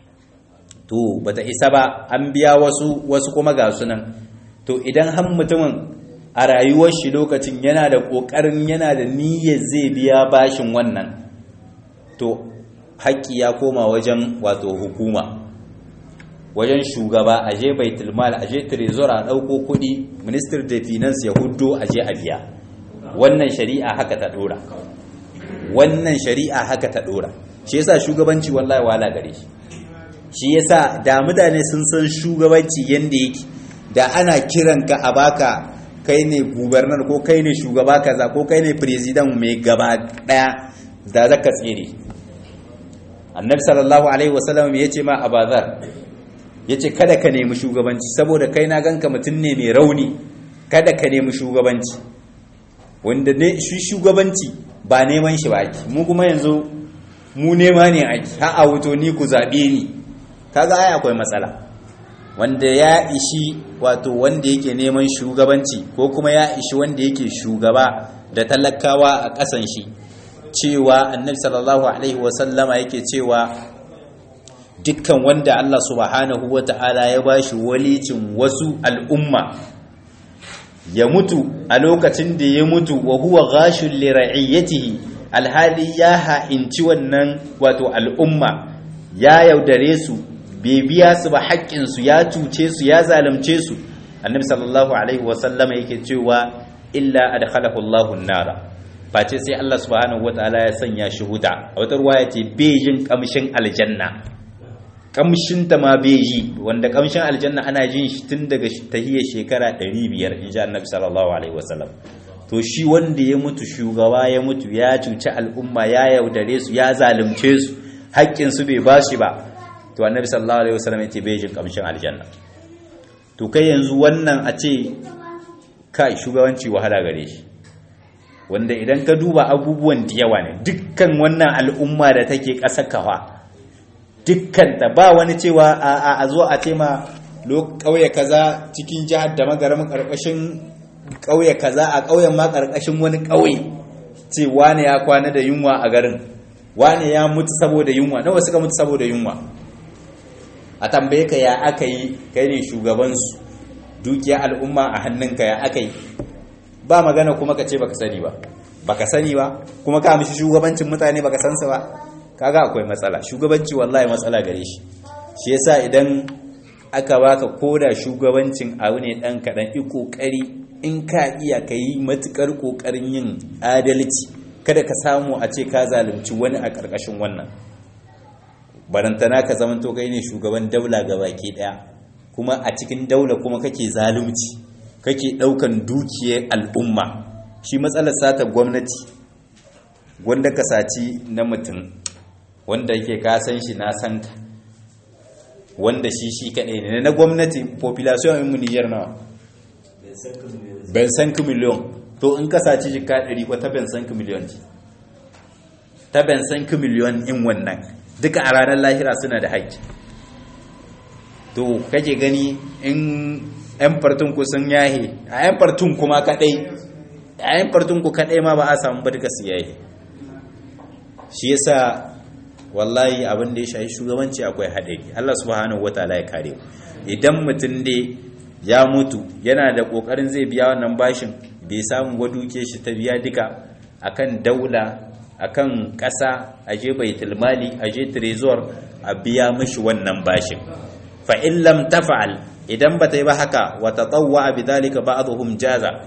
to bata isa ba an biya wasu wasu kuma ga sunan to idan har mutumin a rayuwar shi lokacin yana da ƙoƙarin yana da niyyar zai biya bashin wannan to haƙƙi ya koma wajen wato hukuma wajen shugaba a je baitulmal a je trezor a ɗauko kuɗi minister da finance ya huddo a je a biya wannan shari'a haka ta ɗora wannan shari'a haka ta ɗora shi yasa shugabanci wallahi wala gare shi shi yasa da mutane sun san shugabanci yanda yake da ana kiranka a baka kai ne gubernar ko kai ne shugaba kaza ko kai ne president mai gaba daya da zaka tsere annabi sallallahu alaihi wasallam ya ce ma abazar ya ce kada ka nemi shugabanci saboda kai na ganka mutum ne mai rauni kada ka nemi shugabanci wanda ne shi shugabanci ba neman shi ba ake mu kuma yanzu mu nema ne ake ha a wuto ni ku zaɓe ni kaga ai akwai matsala wanda ya ishi wato wanda yake neman shugabanci ko kuma ya ishi wanda yake shugaba da talakawa a ƙasan shi cewa annabi sallallahu alaihi wasallama yake cewa dukkan wanda Allah subhanahu wata'ala ya bashi walicin wasu al'umma ya mutu a lokacin da ya mutu wa huwa ghashul li ra'iyatihi alhali ya ha'inci wannan wato al'umma ya yaudare su bai biya su ba haƙƙinsu ya cuce su ya zalunce su annabi sallallahu alaihi wasallama yake cewa illa adkhalahu Allahu nara face sai Allah subhanahu wataala ya sanya shi huta a wata ruwaya ce bai jin kamshin aljanna kamshin ta ma bai yi wanda kamshin aljanna ana jin shi tun daga tahiyar shekara 500 insha annabi sallallahu alaihi wasallam to shi wanda ya mutu shugaba ya mutu ya cuci al'umma ya yaudare su ya zalunce su haƙƙin su bai bashi ba to annabi sallallahu alaihi wasallam yace bai jin kamshin aljanna to kai yanzu wannan a ce kai shugabanci wahala gare shi wanda idan ka duba abubuwan da yawa ne dukkan wannan al'umma da take ƙasa kawa dukkan ta ba wani cewa a a zo a ce ma ƙauye kaza cikin jihar da magaram ƙarƙashin ƙauye kaza a ƙauyen ma ƙarƙashin wani ƙauye ce wane ya kwana da yunwa a garin wane ya mutu saboda yunwa nawa suka mutu saboda yunwa a tambaye ka ya aka yi kai ne shugabansu dukiya al'umma a hannunka ya aka yi ba magana kuma ka ce baka sani ba baka sani ba kuma ka mishi shugabancin mutane baka san sa ba kaga akwai matsala shugabanci wallahi matsala gare shi shi yasa idan aka baka koda shugabancin abu ne dan kadan i kokari in ka iya kai matukar kokarin yin adalci kada ka samu a ce ka zalunci wani a karkashin wannan barantana ka zamanto kai ne shugaban daula ga baki daya kuma a cikin daula kuma kake zalunci kake daukan dukiyar al'umma shi matsalar sata gwamnati wanda ka saci na mutum wanda yake ka san shi na san ka wanda shi shi kaɗai ne na gwamnati population in Niger nawa ben san ku miliyon to in ka saci jika 100 ko ta ben san ku miliyon ta ben san ku miliyon in wannan duka a ranar lahira suna da haƙƙi to kake gani in 'yan fartun ku sun yahe a 'yan fartun kuma kadai a 'yan fartun ku kadai ma ba a samu ba duka su yahe shi yasa wallahi abin da ya shahi shugabanci akwai haɗari Allah subhanahu wataala ya kare idan mutum dai ya mutu yana da ƙoƙarin zai biya wannan bashin bai samu waduke shi ta biya duka akan daula akan ƙasa a je baitul mali a je trezor a biya mishi wannan bashin fa in lam tafa'al idan bata yi ba haka wa tatawwa bidhalika ba'dhum jaza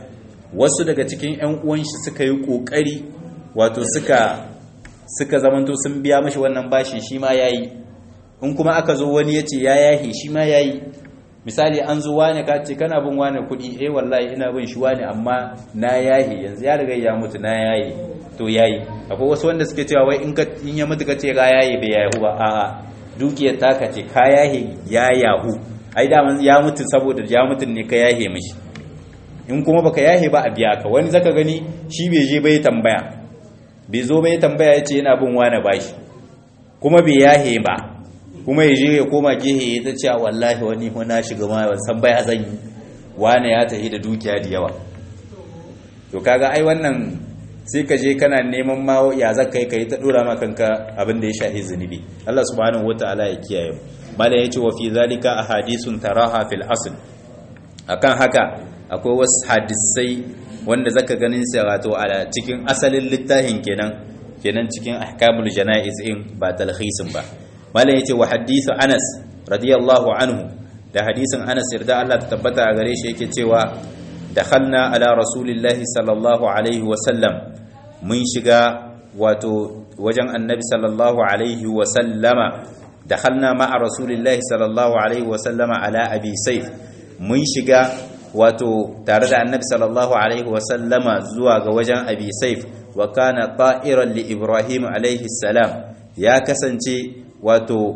wasu daga cikin ƴan uwan shi suka yi kokari wato suka suka zamanto sun biya mashi wannan bashin shi ma yayi in kuma aka zo wani yace ya yahe shi ma yayi misali an zo wane ka ce kana bin wane kuɗi eh wallahi ina bin shi wane amma na yahe yanzu ya riga ya mutu na yahe to yayi akwai wasu wanda suke cewa wai in ka in ya mutu ka ce ka yahe bai yahu ba a'a dukiyar taka ce ka yahe ya yahu ai da ya mutu saboda ya mutu ne ka yahe mishi in kuma baka yahe ba a biya ka wani zaka gani shi bai je bai tambaya bai zo bai tambaya ya ce yana bin wane bashi kuma bai yahe ba kuma ya je ya koma gehe ya ta cewa wallahi wani na shiga ma ban san baya zan yi wane ya tafi da dukiya da yawa to kaga ai wannan sai ka je kana neman ma ya za kai kai ta dora ma kanka abin da ya shahi zunubi Allah subhanahu wataala ya kiyaye mala yace wa fi zalika ahadithun taraha fil asl akan haka akwai wasu hadisai wanda zaka ganin sa wato a cikin asalin littafin kenan kenan cikin ahkamul janaiz in ba talhisin ba malam yace wa hadithu Anas radiyallahu anhu da hadisin Anas yarda Allah ta tabbata a gare shi yake cewa dakhalna ala rasulillahi sallallahu alaihi wa sallam mun shiga wato wajen annabi sallallahu alaihi wa sallama dakhalna ma'a rasulillahi sallallahu alaihi wa sallama ala abi sayf mun shiga wato tare da annabi sallallahu alaihi wa sallama zuwa ga wajen abi sayf wa kana ta'iran li ibrahim alaihi salam ya kasance wato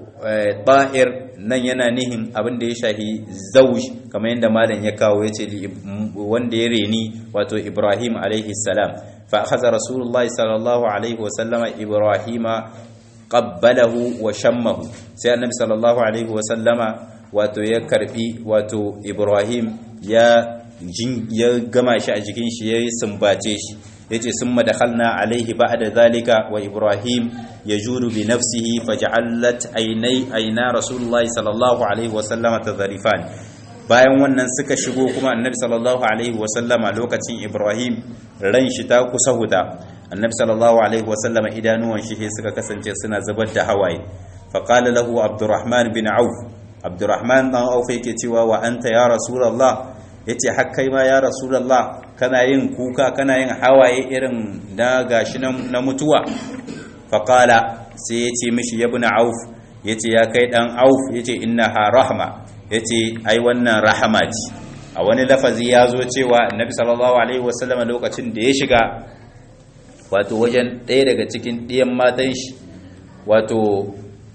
ta'ir nan yana nihin abin da ya shahi zauj kamar yadda malam ya kawo ya ce wanda ya reni wato ibrahim alaihi salam fa akhadha rasulullahi sallallahu alaihi wasallama ibrahima qabbalahu wa shammahu sai annabi sallallahu alaihi wasallama wato ya karbi wato ibrahim ya ya gama shi a jikin shi ya sumbace shi yace summa dakhalna alaihi ba'da zalika wa ibrahim yajudu bi nafsihi faj'alat aynai ayna rasulullahi sallallahu alaihi wa sallama tadharifan bayan wannan suka shigo kuma annabi sallallahu alaihi wa sallama lokacin ibrahim ran shi ta kusa huda annabi sallallahu alaihi wa sallama idanuwan shi suka kasance suna zubar da hawaye fa qala lahu abdurrahman bin auf abdurrahman dan auf yake cewa wa anta ya rasulullah yace hakkai ma ya rasulullah kana yin kuka kana yin hawaye irin na gashi na mutuwa faƙala sai ya ce mishi ya buna auf ya ce ya kai ɗan auf ya ce ina ha rahama ya ce ai wannan rahama ce a wani lafazi ya zo cewa annabi sallallahu alaihi wasallam lokacin da ya shiga wato wajen ɗaya daga cikin ɗiyan matan shi wato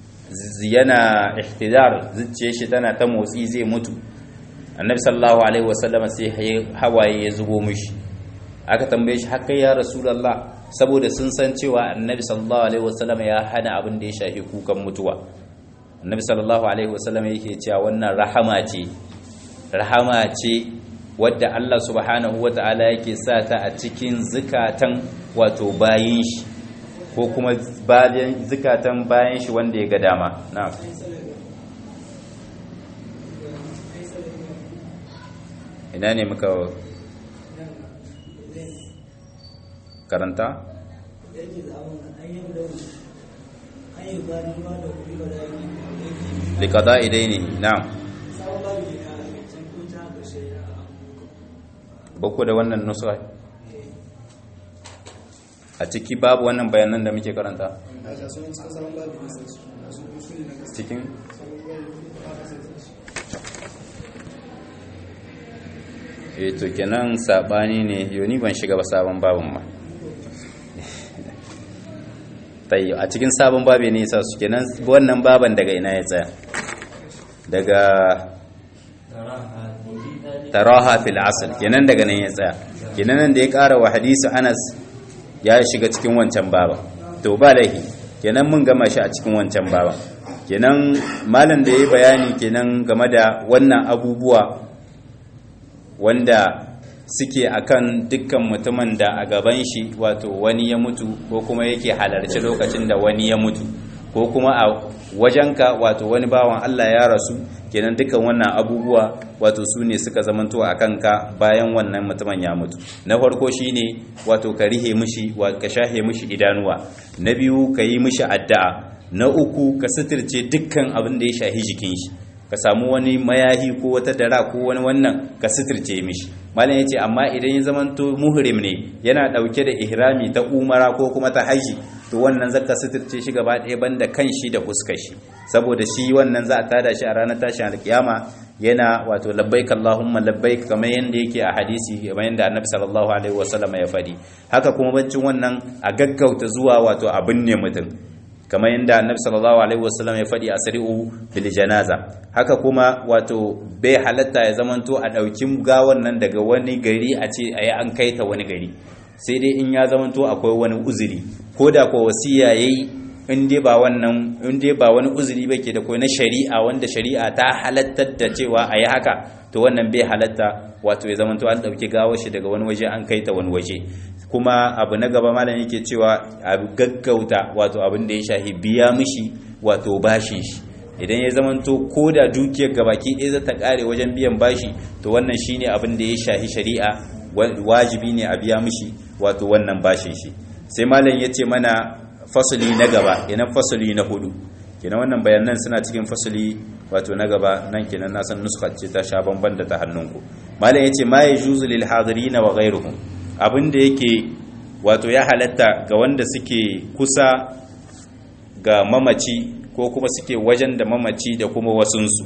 yana ihtidar zuciyar shi tana ta motsi zai mutu annabi sallallahu alaihi wasallam sai hawaye ya zubo mishi aka tambaye shi haka ya rasulullah saboda sun san cewa annabi sallallahu alaihi wasallam ya hana abin da ya shafi kukan mutuwa annabi sallallahu alaihi wasallam yake cewa wannan rahama ce rahama ce wadda Allah subhanahu wata'ala yake sa ta a cikin zukatan wato bayin shi ko kuma bayan zukatan bayan shi wanda ya ga dama na'am ina ne muka karanta likada idaini na'am bako da wannan nusa a ciki babu wannan bayanan da muke karanta cikin eh to kenan sabani ne yoni ban shiga ba sabon babin ma tayi a cikin sabon babi ne yasa su kenan wannan baban daga ina ya tsaya daga taraha fil asl kenan daga nan ya tsaya kenan nan da ya ƙara wa hadisi Anas ya shiga cikin wancan baba to ba laihi kenan mun gama shi a cikin wancan baba kenan malam da yayi bayani kenan game da wannan abubuwa wanda suke akan dukkan mutumin da a gaban shi wato wani ya mutu ko kuma yake halarci lokacin da wani ya mutu ko kuma a wajenka wato wani bawan Allah ya rasu kenan dukkan wannan abubuwa wato su ne suka zamanto a kanka bayan wannan mutumin ya mutu na farko shine wato ka rihe mishi ka shahe mishi idanuwa na biyu ka yi mishi addu'a na uku ka suturce dukkan abin da ya shahi jikin shi ka samu wani mayahi ko wata dara ko wani wannan ka suturce mishi malam yace amma idan ya zamanto muhrim ne yana dauke da ihrami ta umara ko kuma ta haji to wannan zaka suturce shi gaba ɗaya banda kan shi da fuskar shi saboda shi wannan za a tada shi a ranar tashin alkiyama yana wato labbaik Allahumma labbaik kamar yanda yake a hadisi kamar yanda Annabi sallallahu alaihi wasallam ya faɗi haka kuma bancin wannan a gaggauta zuwa wato abin ne mutum kamar yadda annabi sallallahu alaihi wasallam ya faɗi a sari'u bil janaza haka kuma wato bai halatta ya zamanto a ɗauki gawan nan daga wani gari a ce ayi an kai ta wani gari sai dai in ya zamanto akwai wani uzuri ko da ko wasiya yayi in dai ba wannan in dai ba wani uzuri ba ke da ko na shari'a wanda shari'a ta halattar da cewa ayi haka to wannan bai halatta wato ya zamanto an ɗauki gawar shi daga wani waje an kai ta wani waje kuma abu na gaba malam yake cewa a gaggauta wato abin da ya shahi biya mishi wato bashin shi idan ya zamanto ko da dukiyar gabaki ɗaya za ta ƙare wajen biyan bashi to wannan shine abin da ya shahi shari'a wajibi ne a biya mishi wato wannan bashin shi sai malam ya ce mana fasali na gaba kenan fasali na hudu kenan wannan bayanan suna cikin fasali wato na gaba nan kenan na san nuskar ce ta sha bamban da ta hannunku malam ya ce ma yajuzu lil hadirina wa ghayruhum abin da yake wato ya halatta ga wanda suke kusa ga mamaci ko kuma suke wajen da mamaci da kuma wasunsu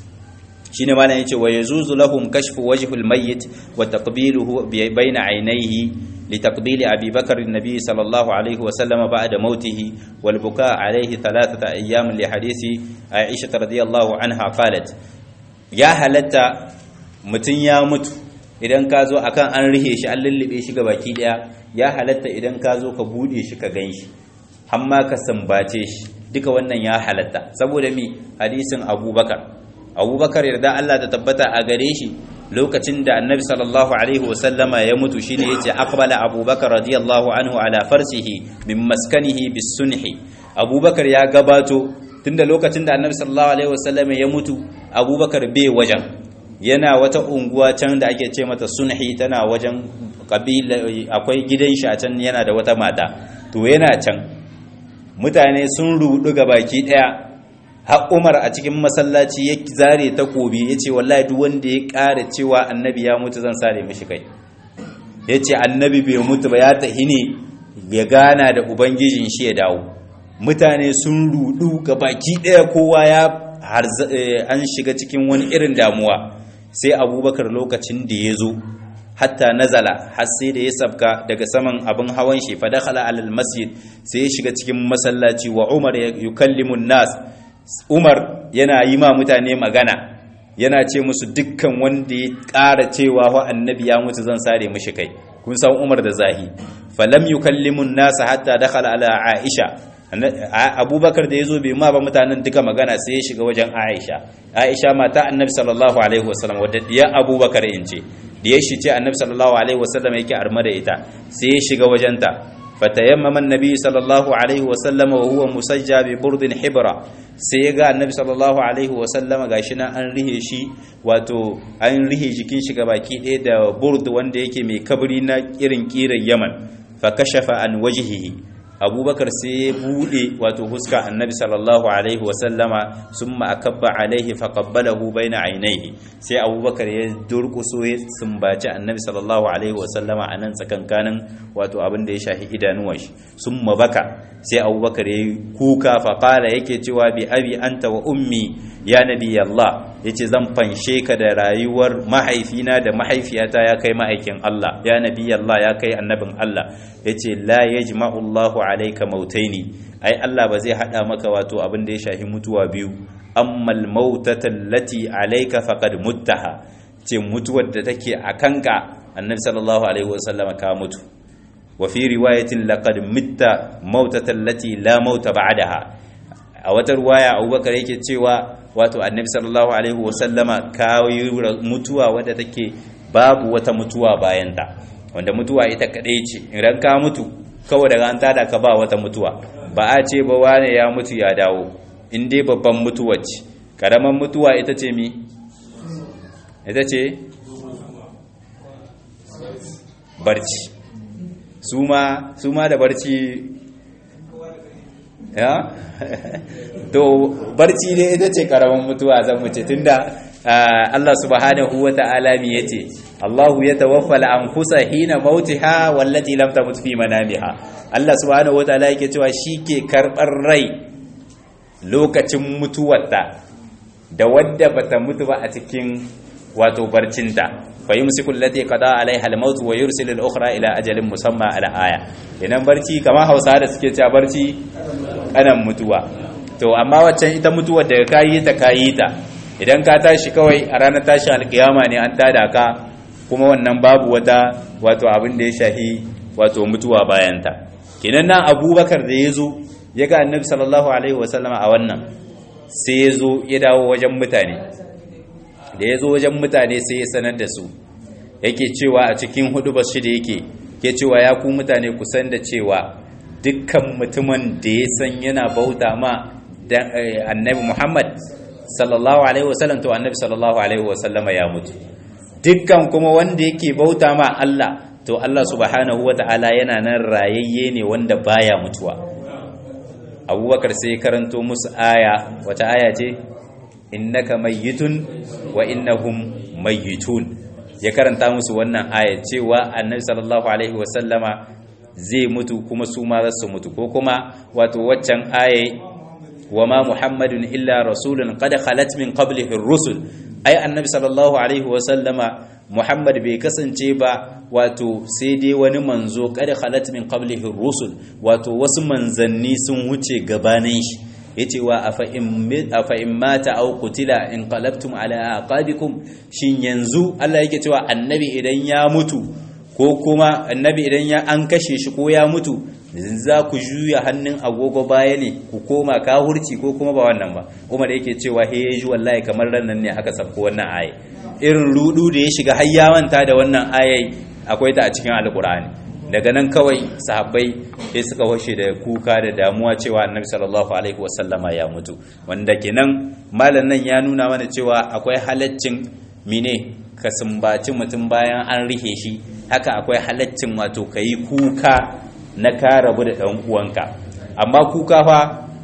shi ne malam yace wa yazuzu lahum kashfu wajhil mayyit wa taqbiluhu bayna aynayhi لتقبيل أبي بكر النبي صلى الله عليه وسلم بعد موته والبكاء عليه ثلاثة أيام لحديث عائشة رضي الله عنها قالت يا هلتا متن يا مت idan ka zo akan an rihe shi an lullube shi ga baki daya ya halatta idan ka zo ka bude shi ka gan shi hamma ka sambace shi duka wannan ya halatta saboda mi hadisin abubakar abubakar yarda Allah ta tabbata a gare shi lokacin da annabi sallallahu alaihi wasallama ya mutu shine yace aqbala abubakar radiyallahu anhu ala farsihi min maskanihi bis sunhi abubakar ya gabato tunda lokacin da annabi sallallahu alaihi wasallama ya mutu abubakar bai wajen yana wata unguwa can da ake ce mata sunhi tana wajen kabila akwai gidan shi a can yana da wata mata to yana can mutane sun rudu ga baki daya har Umar a cikin masallaci ya zare takobi yace wallahi duk wanda ya ƙara cewa annabi ya mutu zan sare mishi kai yace annabi bai mutu ba ya tahi ne ya gana da ubangijin shi ya dawo mutane sun rudu ga baki daya kowa ya an shiga cikin wani irin damuwa sai abubakar lokacin da ya zo hatta nazala har sai da ya sabka daga saman abin hawan shi fa dakhala alal masjid sai ya shiga cikin masallaci wa umar yukallimu nas umar yana yi ma mutane magana yana ce musu dukkan wanda ya ƙara cewa wa annabi ya mutu zan sare mishi kai kun san umar da zahi falam yukallimu nas hatta dakhala ala aisha abubakar da ya zo bai ma ba mutanen duka magana sai ya shiga wajen aisha aisha mata annabi sallallahu alaihi wasallam wadda diya abubakar in ce diya shi ce annabi sallallahu alaihi wasallam yake arma da ita sai ya shiga wajenta fatayammama annabi sallallahu alaihi wasallam wa huwa musajja bi burdin hibra sai ya ga annabi sallallahu alaihi wasallam gashi nan an rihe shi wato an rihe jikin shi baki ɗaya da burd wanda yake mai kabri na irin kiran yaman fa kashafa an wajhihi abubakar sai ya bude wato huska annabi sallallahu alaihi wasallama sun ma'akabba alaihi faƙabbalahu bai na ainihi sai abubakar ya durkuso ya sumbaci annabi sallallahu alaihi wasallama a nan tsakankanin wato abin da ya shahi idanuwan shi sun mabaka sai abubakar ya yi kuka faƙala yake cewa bi abi anta wa ummi ya nabi Allah ya ce zan fanshe ka da rayuwar mahaifina da mahaifiyata ya kai ma'aikin Allah ya nabi Allah ya kai annabin Allah ya ce la ya jima'ullahu alaika mautaini ai Allah ba zai hada maka wato abin da ya shahi mutuwa biyu ammal mautatan lati alaika faqad muttaha ce mutuwar da take a kanka annabi sallallahu alaihi wasallam ka mutu wa fi riwayatin laqad mitta mautatan lati la mauta ba'daha a wata ruwaya Abubakar yake cewa wato annabi sallallahu alaihi wasallama ka mutuwa wadda take babu wata mutuwa bayanta wanda mutuwa ita kadai ce idan ka mutu kawai daga an tada ka ba wata mutuwa ba a ce ba wane ya mutu ya dawo in dai babban mutuwa ce karaman mutuwa ita ce mi ita ce barci su ma da barci ya to barci ne ita ce karaman mutuwa zan muce tunda Allah subhanahu wa ta'ala mi yace Allahu yatawaffa al-anfusa hina mautiha wallati lam tamut fi manamiha Allah subhanahu wa ta'ala yake cewa shike karbar rai lokacin mutuwarta da wadda bata mutu ba a cikin wato barcinta fa yumsiku allati qada alaiha al-maut wa yursilu al-ukhra ila ajalin musamma ala aya idan barci kamar Hausa da suke cewa barci kanan mutuwa to amma waccan ita mutuwar daga kayi ta kayi ta idan ka tashi kawai a ranar tashin alkiyama ne an tada ka kuma wannan babu wata wato abin da ya shahi wato mutuwa bayanta kenan nan abubakar da ya zo ya ga annabi sallallahu alaihi wasallama a wannan sai ya zo ya dawo wajen mutane da ya zo wajen mutane sai ya sanar da su yake cewa a cikin hudu bashi da yake ke cewa ya ku mutane ku san da cewa dukkan mutumin da ya san yana bauta ma annabi muhammad sallallahu alaihi wasallam to annabi sallallahu alaihi wasallam ya mutu dukkan kuma wanda yake bauta ma Allah to Allah subhanahu wata'ala yana nan rayayye ne wanda baya mutuwa abubakar sai karanto musu aya wata aya ce innaka mayyitun wa innahum mayyitun ya karanta musu wannan aya cewa annabi sallallahu alaihi wasallama zai mutu kuma su ma za su mutu ko kuma wato waccan aya وما محمد إلا رسول قد خلت من قبله الرسل أي النبي صلى الله عليه وسلم محمد bai kasance ba wato sai dai wani manzo kada khalat min qablihi rusul wato wasu manzanni sun wuce gabanin shi yace wa afa in mata aw qutila in qalabtum ala aqabikum shin yanzu Allah yake cewa annabi idan ya mutu ko kuma annabi idan ya an kashe shi ko ya mutu za ku juya hannun agogo baya ne ku koma kahurci ko kuma ba wannan ba umar yake cewa he ya ji wallahi kamar rannan ne aka sabko wannan aye irin rudu da ya shiga har ya manta da wannan ayai akwai ta a cikin alkur'ani daga nan kawai sahabbai sai suka washe da kuka da damuwa cewa annabi sallallahu alaihi wasallama ya mutu wanda kenan malam nan ya nuna mana cewa akwai halaccin mine ka sumbaci mutum bayan an rihe shi haka akwai halaccin wato kayi kuka na ka rabu da ɗan uwanka amma kuka fa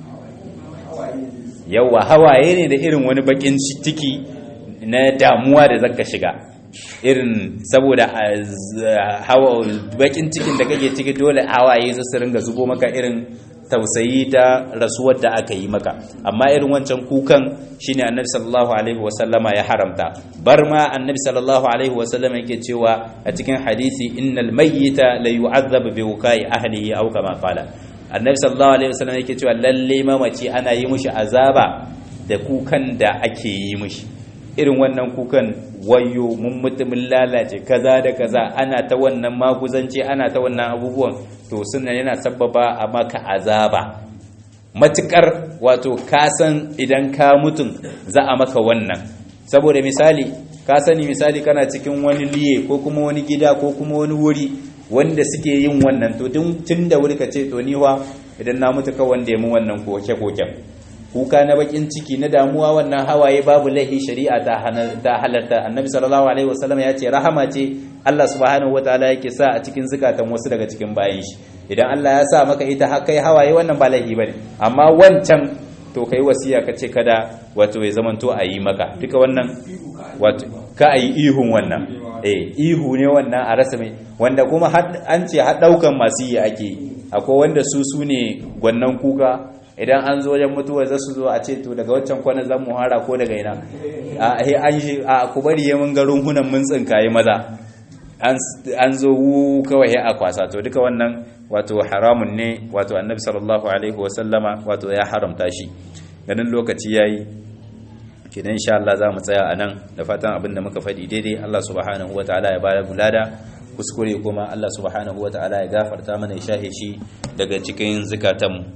yawa hawaye ne da irin wani bakin ciki na damuwa da zaka shiga irin saboda bakin cikin da kake ciki dole hawaye su ringa zubo maka irin tausayi ta rasuwar da aka yi maka amma irin wancan kukan shine annabi sallallahu alaihi wasallama ya haramta bar ma annabi sallallahu alaihi wasallama yake cewa a cikin hadisi innal mayyita la yu'adhabu bi wukai ahlihi aw kama qala annabi sallallahu alaihi wasallama yake cewa lalle mamaci ana yi mushi azaba da kukan da ake yi mushi irin wannan kukan wayo mun mutumin lalace kaza da kaza ana ta wannan maguzanci ana ta wannan abubuwan to suna yana sababa a maka azaba matukar wato kasan idan ka mutum za a maka wannan saboda misali ka sani misali kana cikin wani liye ko kuma wani gida ko kuma wani wuri wanda suke yin wannan to tun da wuri ka ce to niwa idan na mutu ka wanda ya mu wannan koke-koken kuka na bakin ciki na damuwa wannan hawaye babu laihi shari'a ta halarta annabi sallallahu alaihi wasallam ya ce rahama ce Allah subhanahu wataala yake sa a cikin zukatan wasu daga cikin bayan shi idan Allah ya sa maka ita har kai hawaye wannan ba laihi bane amma wancan to kai wasiya ka ce kada wato ya zamanto a yi maka duka wannan wato ka a yi ihun wannan eh ihu ne wannan a rasa mai wanda kuma an ce har daukan masu yi ake akwai wanda su su ne gwannan kuka idan an zo wajen mutuwa za su zo a ce to daga waccan kwana zan mu hara ko daga ina a an shi a ku bari ya mun garin hunan mun tsinkaye maza an zo wu kawai a kwasa to duka wannan wato haramun ne wato annabi sallallahu alaihi wa sallama wato ya haramta shi ganin lokaci yayi kidan insha Allah za mu tsaya anan da fatan abin da muka faɗi daidai Allah subhanahu wataala ya bada bulada kuskure kuma Allah subhanahu wataala ya gafarta mana ya shahe shi daga cikin zakatanmu